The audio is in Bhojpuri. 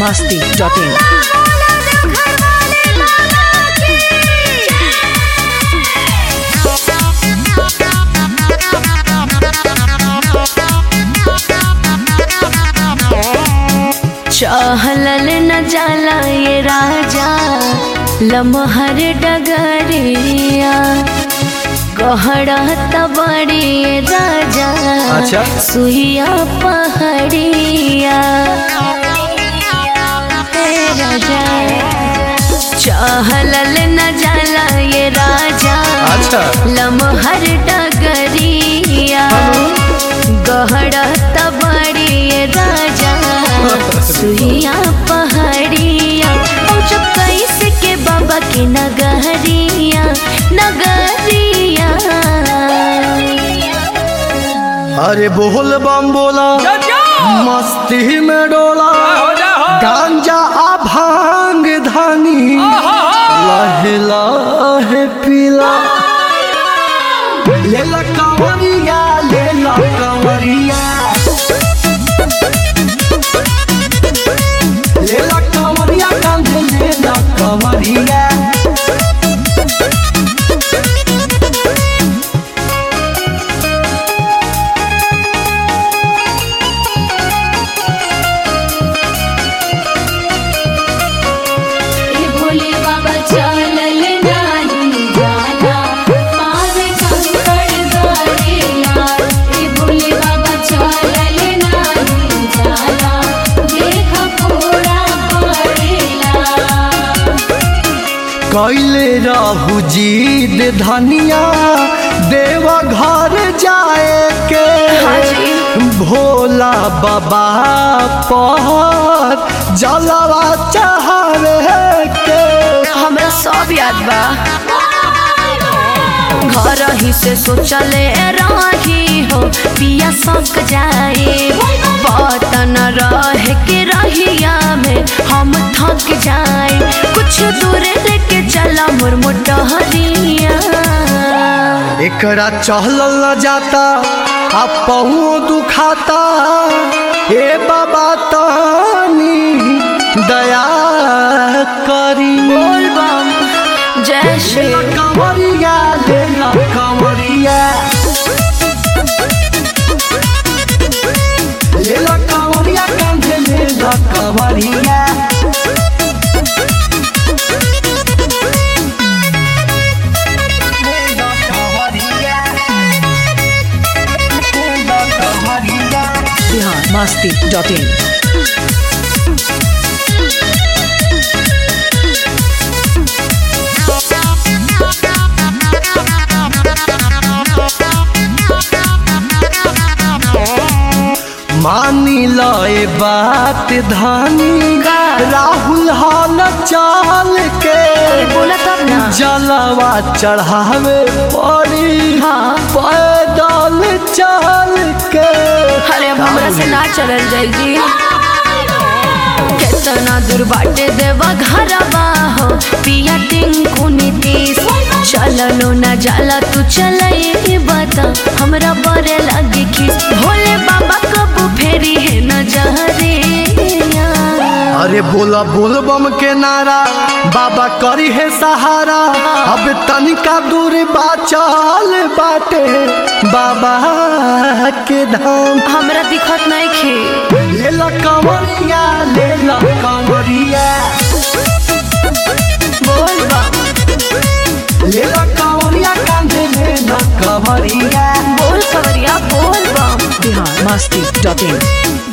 masti.in. चहलल न जाला ये राजा लमहर डगरिया गहरत बड़ी ये राजा अच्छा। सुइया पहड़िया हे राजा चहलल न जाला ये राजा अच्छा। लमहर डगरिया गहरत बड़ी ये राजा सुइया पहाड़िया और जब कैसे के बाबा के नगरिया नगरिया अरे बोल बम बोला मस्ती में डोला गांजा आ भांग धानी लहे लहे पीला लेला कंवरिया लेला कंवरिया लेला कंवरिया कांधे लेला कंवरिया ए भोले बाबा चलल नाही जाला पावे कंकड़ दरिया ए भोले बाबा चलल नाही जाला देख पूरा पड़ेला कैले रहू जीद धनिया देवा घर जाए के भोला बाबा पर जलवा चढ़ावे के हमरा सब याद बा घर ही से सोचले रही हो पिया सक जाए बतन रह के रहिया में हम थक जाए कुछ दूर लेके चला मोर मोटहरिया एकरा चहलल न जाता आ पहुँ दुखाता ए बाबा तानी दया करी बोल बम जय श्री कंवरिया लेला कंवरिया लेला कंवरिया कांधे लेला कंवरिया लेला कंवरिया लेला कंवरिया Bihar masti.in. मानी लए बात धानी राहुल हाल चाल के बोला तब ना जलवा चढ़ावे पड़ी हाँ। पैदल चल के अरे अब हमरा से ना चलल जाई जी केतना दूर बाटे देवा घरवा हो पिया टिंकू नीतीश चललो ना जाला तू चलई बता हमरा बरे लगे खीस भोले बाबा कब फेरी है न जहरिया अरे बोला बोल बम के नारा बाबा करी है सहारा अब तनिका दूर बाचल बाटे बाबा के धाम हमरा दिखत नहीं खे लेला कंवरिया लेला कंवरिया बोल बा लेला कंवरिया कांधे लेला कंवरिया बोल खबरिया बोल बा Bihar masti.in.